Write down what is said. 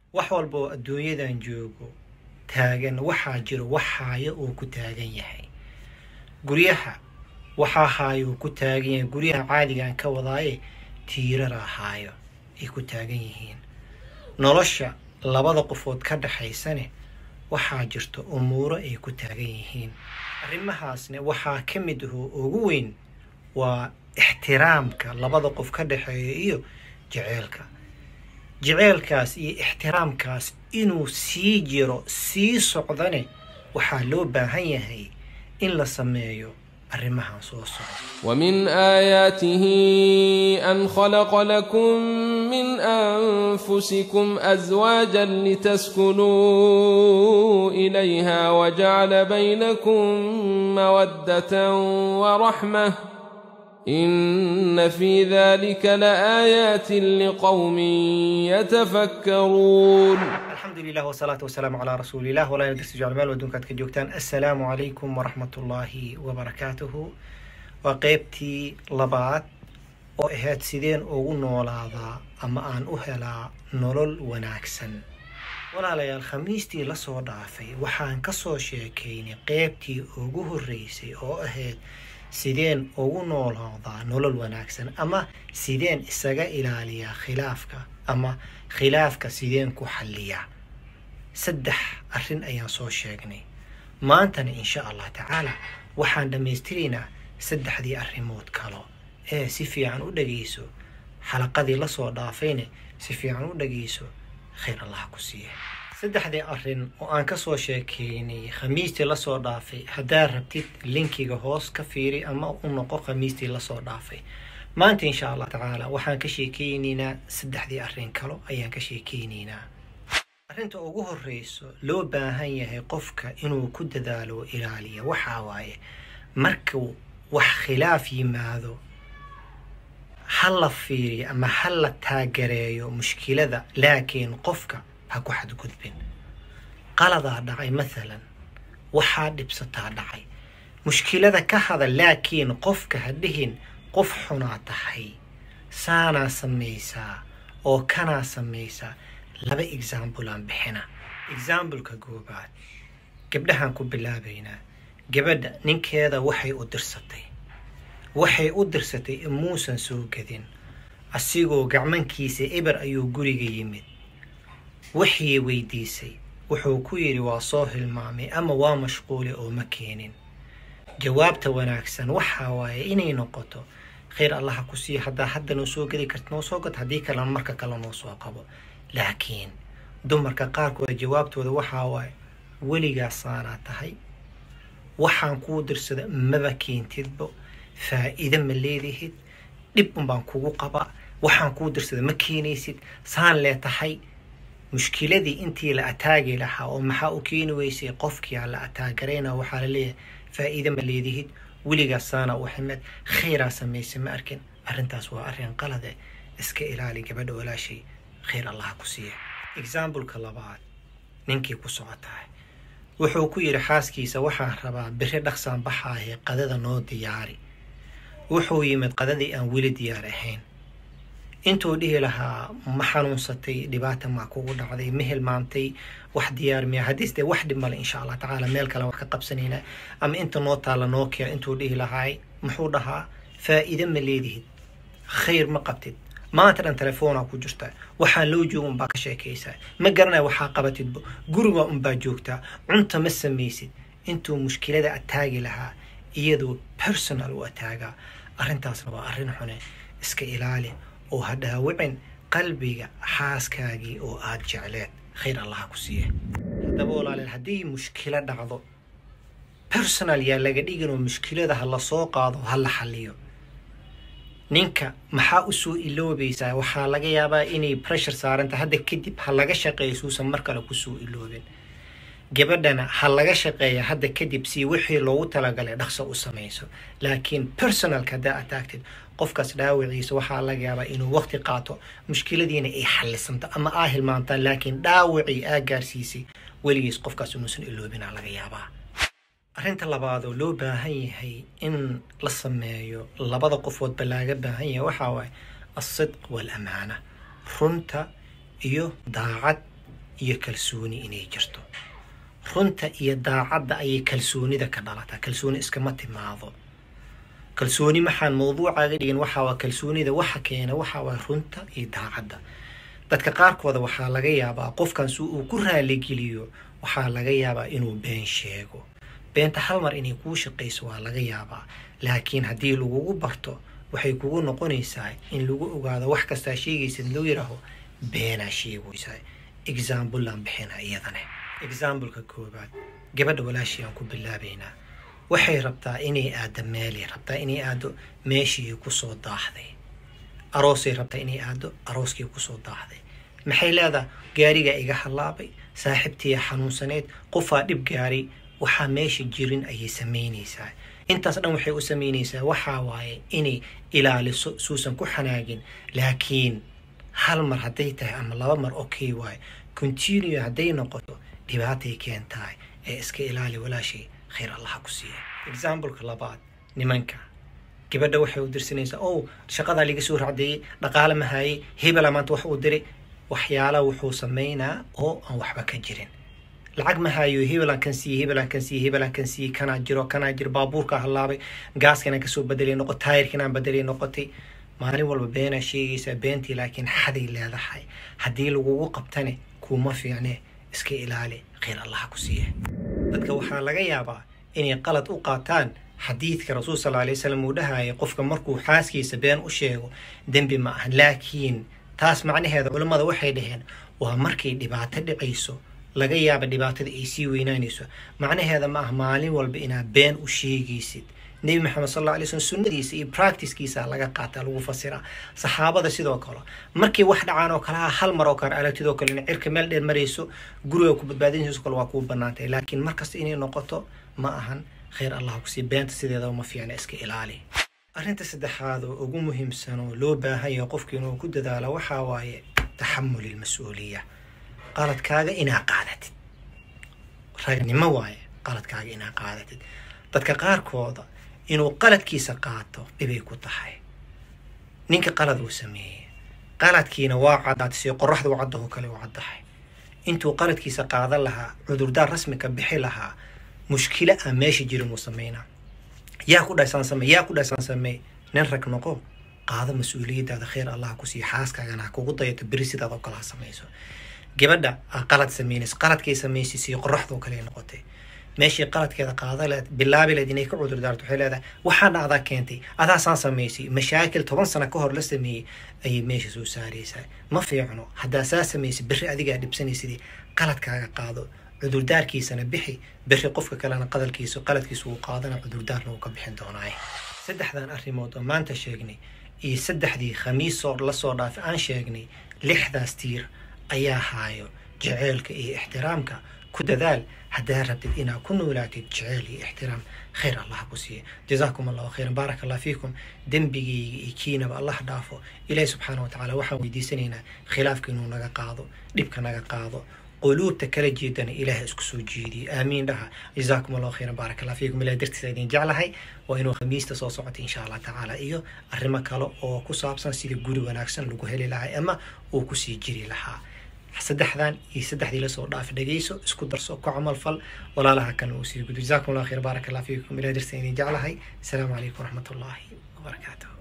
wax walba oo adduunyadan joogo taagan waxaa jiro wax haayo uu ku taagan yahay guryaha waxaa haayo uu ku taagan yahay guryaha caadigaan ka wadaaye tiirara haayo ay ku taagan yihiin nolosha labada qofood ka dhaxaysane waxaa jirto umuuro ay ku taagan yihiin arrimahaasne waxaa ka mid ahoo ugu weyn waa ixtiraamka labada qof ka dhexeeya iyo jeceelka jeceelkaas iyo ixtiraamkaas inuu sii jiro sii socdane waxaa loo baahan yahay in la sameeyo arrimahan soo socda ومن آياته أن خلق لكم من أنفسكم أزواجا لتسكنوا إليها وجعل بينكم مودة ورحمة إن في ذلك لآيات لقوم يتفكرون alxamdulilah wsalaatu wasalaamu calaa rasuulilah walaa darsi jeclmaal adduunkaad ka joogtaan assalaamu calaykum waraxmatullaahi wabarakaatuhu waa qeybtii labaad oo ahayd sideen ugu noolaadaa ama aan u helaa nolol wanaagsan walaalayaal khamiistii lasoo dhaafay waxaan kasoo sheekaynay qeybtii ugu horreysay oo ahayd sideen ugu noolaadaa nolol wanaagsan ama sideen isaga ilaaliyaa khilaafka ama khilaafka sideen ku xalliyaa saddex arrin ayaan soo sheegnay maantana insha allah tacaala waxaan dhammaystiraynaa saddexdii arrimood kalo ee si fiican u dhagayso xalaqadii lasoo dhaafayna si fiican u dhagayso khayr allah ku siiya saddexdii arrin oo aan kasoo sheekeynay khamiistii lasoo dhaafay haddaad rabtid linkiga hoos ka fiiri ama u noqo khamiistii lasoo dhaafay maanta insha allah tacaala waxaan ka sheekeyneynaa saddexdii arrin kalo ayaan ka sheekeyneynaa arrinta ugu horreyso loo baahan yahay qofka inuu ku dadaalo ilaaliya waxaa waaye markuu wax khilaaf yimaado ha la fiiriyo ama ha la taagareeyo mushkilada laakiin qofka ha ku xadgudbin qaladaa dhacay mathalan waxaa dhibsataa dhacay mushkilada ka hada laakiin qofka ha dhihin qof xunaa tahay saanaa samaysaa oo kanaa samaysaa laba example aan bixina exambleka goobaad gabdhahaan ku bilaabaynaa gabadha ninkeeda waxay u dirsatay waxay u dirsatay in muusan soo gadin asigoo gacmankiisa eber ayuu guriga yimid waxii weydiisay wuxuu ku yidhi waa soo hilmaamay ama waa mashquule oo ma keenin jawaabta wanaagsan waxaa waaye inay noqoto khayr allaha ku siiya haddaa hadda noo soo gedi karta noo soo gad haddii kalena marka kale noo soo qabo laakiin dumarka qaarkooda jawaabtooda waxaa waaye weligaasaanaa tahay waxaan kuu dirsada maba keentidbo faa'iide ma leedihid dhib unbaan kugu qabaa waxaan kuu dirsada ma keenaysid saan lee tahay mushkiladii intii la ataagi lahaa oo maxaa u keeni weysay qofkii la ataagarayna waxaa la leeyahay faa'iide ma leedihid weligaas saana u ximed khayraa samaysa ma arkin arrintaas waa arrin qalade iska ilaali gabadha walaashay khayr allaha ku siiya exambleka labaad ninkii ku socotahay wuxuu ku yidhi xaaskiisa waxaan rabaa biri dhaqsaan baxaahe qadada noo diyaari wuxuu yimid qadadii aan weli diyaar ahayn intuu dhihi lahaa ma xanuunsatay dhibaata maa kugu dhacday ma hilmaamtay wax diyaar miya haddiis dee wax dhib male insha allah tacaala meel kale wax ka qabsanayna ama inta noo taalla noo keena intuu dhihi lahaay muxuu dhahaa faa'iide ma leedihid khayr ma qabtid maanta dhan telefoonaa ku jirta waxaan loo jooga unbaa ka sheekaysaa ma garanaya waxaa qabatidbo guriga unbaa joogtaa cunta ma samaysid intuu mushkilada ataagi lahaa iyadoo personal u ataagaa arrintaasna waa arrin xune iska ilaali oo ha dhaawicin qalbiga xaaskaagii oo aada jecleed khayr allaha ku siiya haddaba walaaleel haddii mushkilo dhacdo personal yaa laga dhigin oo mushkilada ha la soo qaado ha la xaliyo ninka maxaa usoo iloobaysaa waxaa laga yaabaa inay pressure saaranta hadda kadib ha laga shaqeeyo suusan mar kale kusoo iloobin gabadhana ha laga shaqeeya hadda kadib si wixii loogu talagalay dhaqso u samayso laakiin personalka haddaa ataagtid qofkaas dhaawiciisa waxaa laga yaabaa inuu waqti qaato mushkiladiina ay xalisanto ama aa hilmaantaan laakiin dhaawicii aa gaarsiisay weligiis qofkaas inuusan iloobinaa laga yaabaa arrinta labaadoo loo baahan yahay in la sameeyo labada qofoodba laaga baahan yahay waxaa waaye alsidq waalamaana runta iyo daacad iyo kalsooni inay jirto runta iyo daacadda ayay kalsoonida ka dhalataa kalsooni iskama timaado kalsooni maxaan mawduucaaga dhigin waxaa waa kalsoonida waxa keena waxaa waa runta iyo daacadda dadka qaarkooda waxaa laga yaabaa qofkan si uu ku raaligeliyo waxaa laga yaabaa inuu been sheego beenta hal mar inay kuu shaqayso waa laga yaabaa laakiin haddii lagugu barto waxay kugu noqonaysaa in lagu ogaado wax kastaa sheegaysid loo yidhaaho beenaa sheegaysaa exaambleaan bixina iyadane exambleka koobaad gabadha walaashii aan ku bilaabaynaa waxay rabtaa inay aado meelay rabtaa inay aado meeshii kusoo daahday aroosay rabtaa inay aado arooskii kusoo daahday maxay leedahay gaarigaa iga hallaabay saaxiibtiiya xanuunsaneed qofaa dhib gaaray waxaa meesha jirin ayay samaynaysaa intaas dhan waxay u samaynaysaa waxaa waaye inay ilaaliso suusan ku xanaagin laakiin hal mar hadday tahay ama laba mar okay waaye continue hadday noqoto dhibaatay keentahay ee iska ilaali walaashay khayr allaha ku siiya exambleka labaad nimanka gabadha waxay u dirsanaysaa ow shaqadaa laga soo racdeeyey dhaqaale mahaayey hebela maanta wax uu diray waxyaala wuxuu samaynaa oo aan waxba ka jirin lacag mahaayo hebelaan kan siiyey hebelaan kan siiyey hebelaan kan siiyey kanaa jiro kanaa jiro baabuurkaa hallaabay gaaskanaan kasoo bedelay noqo taayirkanaan bedelay noqotay maalin walba beenaa sheegaysaa beentii laakiin xaday leedahay haddii lagugu qabtane kuuma fiicne iska ilaali khayr allaha ku siiya dadka waxaa laga yaabaa inay qalad u qaataan xadiidka rasuul sal alay wasalam uu dhahaya qofka markuu xaaskiisa been u sheego dembi ma aha laakiin taas macnaheeda culammada waxay dhaheen waa markay dhibaato dhicayso laga yaaba dhibaatada ay sii weynaanayso macnaheeda ma ah maalin walba inaad been u sheegaysid nebi maxamed sal alla alay slm sunnadiisa iyo practicekiisa laga qaataa lagu fasiraa saxaabada sidoo kale markay wax dhacaan oo kale ah hal mar oo kale aragtidoo kale in cirka meel dheer marayso guriga ku badbaadinayso kale waa kuu banaantay laakiin markasta inay noqoto ma ahan khayr allah kusii beenta sideedaba ma fiicna iska ilaali arrinta saddexaad oo ugu muhiimsan oo loo baahan yahay qofka inuu ku dadaalo waxaa waaye taxamul ilmas-uuliya qaladkaaga inaa qaadatid ragnimo waaye qaladkaaga inaa qaadatid dadka qaarkooda inuu qaladkiisa qaato dhibay ku tahay ninka qalad uu sameeyey qaladkiina waa caddaatay si qoraxda u caddaho kale u caddahay intuu qaladkiisa qaadan lahaa cudurdaar rasmi ka bixi lahaa mushkilo aan meesha jirin uu sameynaa yaa ku dhasaan samey yaa ku dhasaan samey nin rag noqo qaado mas-uuliyadaada khayr allah ku siiyo xaaskaagana ha kugu dayato beri sidaad oo kale ha samayso gabadha aa qalad sameynaysa qaladkay samaysay si qoraxdoo kale noqotay meeshii qaladkeeda qaada leed bilaabi leed inay ka cudur daarto waxay leedahay waxaana adaa keentay adaasaan samaysay mashaakil toban sano ka hor la sameeyey ayay meesha soo saaraysaa ma fiicno haddaa saa samaysay berri adigaa dhibsanaysidii qaladkaaga qaado cudurdaarkiisana bixi berri qofka kalena qadalkiisa qaladkiisa uu qaadana cudurdaarna uu ka bixin doonaaye saddexdan arrimood oo maanta sheegnay iyo saddexdii khamiisoo lasoo dhaafay aan sheegnay lixdaas tiir ayaa haayo jaceylka iyo ixtiraamka ku dadaal haddaa rabtid inaad ku noolaatid jeceyl iyo ixtiraam khayr allah ku siiya jazaakum allahu khayran baaraka allah fiikum dembigayga iyo kiinaba allah dhaafo ilaahi subxaana wa tacaala waxaan weydiisanaynaa khilaafka inuu naga qaado dhibka naga qaado quluubta kala jeedana ilaaha isku soo jeediye aamiin dhaha jazaakum allahu khayran baaraka allah fiikum ilaah dartiisa idin jeclahay waa inuu khamiista soo socota insha allah tacaala iyo arrimo kale oo ku saabsan sida guri wanaagsan lagu heli lahay ama uu kusii jiri lahaa saddexdan iyo saddexdii lasoo dhaaf dhegeyso isku darso ku camal fal walaalaha kan uu sii gudo jazaakum allah khayr baaraka allah fiikum ilaah dartiisa idin jeclahay asalaamu calaykum waraxmat ullaahi wabarakaatuh